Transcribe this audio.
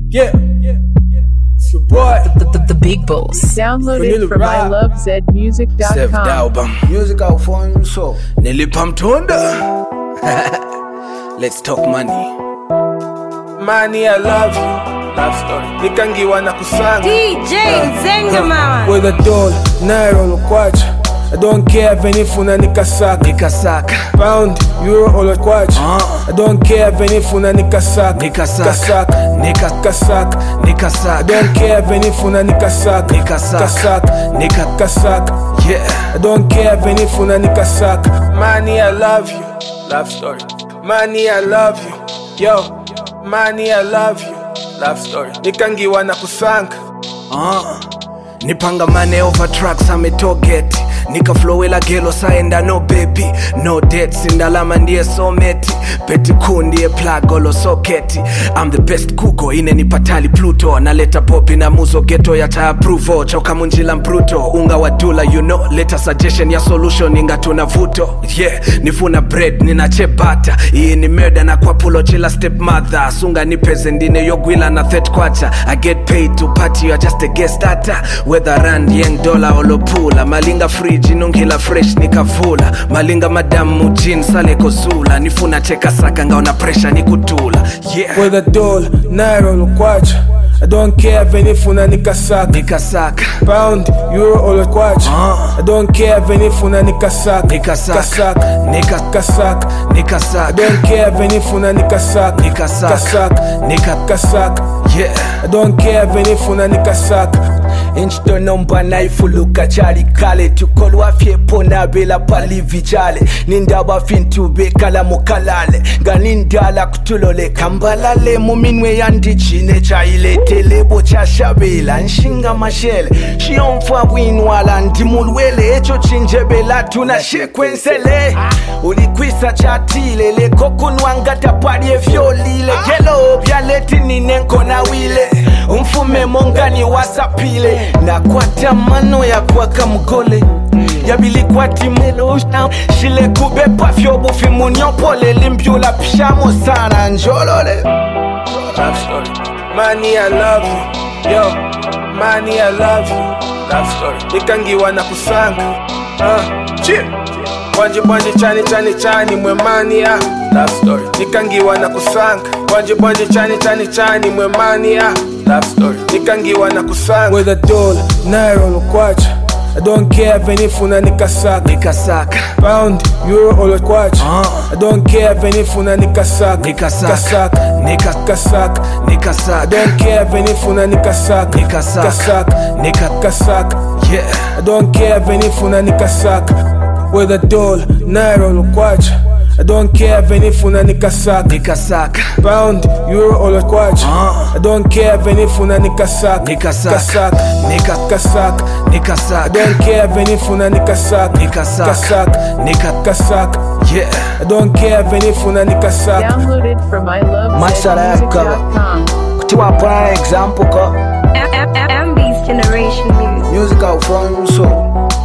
Yeah, it's your boy. The, the, the big boss. Download Vanilla it from Rap. Sef ilovezmusic.com. Dauba Music out phone so. nilipa mtunda let's talk money Money, I love you. Love story. Nikangiwa na kusanga. DJ Nzenga mama With a doll, naira olokwacha. I don't care if any nikasaka. nikasaka Pound, euro olokwacha. Ah. I don't care if any nikasaka. nikasaka Kasaka. nika Kasaka. I nikasaka don't care if any nikasaka. Nikasaka. Kasaka. nika Kasaka. yeah I don't care if any funa nikasaka. Money, I love you. Love story. Money, I love you. Yo, money, I love you. Love story. Nikangiwa na kusanga. Ah, nipangamane over tracks ametogeti nikaflowela gelo saenda no baby no debts indalama ndiye someti peti kuu ndiye plagolo soketi I'm the best kuko inenipatali pluto naleta popi na muzo geto yata approval choka munjila mpruto unga wa dula you know leta suggestion ya solution ingatuna vuto yeah nifuna bread ninachebata iyi ni murder na kwa pulo chila step mother sunga nipeze ndine yogwila na thet kwacha i get paid to party you are just a guest data whether rand yeng dollar olopula malinga fridge inungila fresh nikavula malinga madamu jin sale kozula nifuna cheka saka ngaona pressure nikutula yeah With a doll, naira olokwacha. I don't care if any funa nikasaka. nikasaka Pound, euro olokwacha. Ah. I don't care if any funa nikasaka. nikasaka Kasaka. nika Kasaka. I nikasaka don't care if any funa nikasaka. Nikasaka. Kasaka. nika Kasaka. yeah I don't care if any funa nikasaka. inchitonomba naifuluka chali kale tukolwa fyepo nabela palivi chale nindaba fintu bekala mukalale nga nindala kutulole kambalale muminwe yandichine chailetelebo chashabela nshinga mashele shiyomfa bwinwala ndimulwele echo chinjebela tuna shekwensele ulikwisa chatile lekokunwangata palye vyolile gelo byaletinine wile umfume mongani wasapile nakwata mano ya kwaka mgole yabilikwatimulo shile kubepa fyobufi munyopole limbyula pshamo sana njolole Love story. Money, I love you. Yo, money, I love you. Love story. Nikangiwa na kusanga. Uh, chip. Bwanje bwanje chani chani chani mwe money ah. Love story. Nikangiwa na kusanga. Bwanje bwanje chani chani chani mwe money ah. Love story. Nikangiwa na kusanga. With a doll, naira olokwacha. I don't care if any funa nikasaka. nikasaka Pound, euro olokwacha. Ah. I don't care if any funa nikasaka. Nikasaka. Kasaka. nika Kasaka. I nikasaka don't care if any funa nikasaka. Nikasaka. Kasaka. nika Kasaka. yeah I don't care if any funa nikasaka. With a doll, naira olokwacha. I don't care if any funa nikasaka. nikasaka Pound, euro olokwacha. Ah. I don't care if any funa nikasaka. Nikasaka. Kasaka. nika Kasaka. I nikasaka don't care if any funa nikasaka. Nikasaka. Kasaka. nika Kasaka. yeah I don't care if any funa nikasaka. Download it from Masala yako. ilovezmusic.com. kutiwapa example ko MB's Generation Music music out from so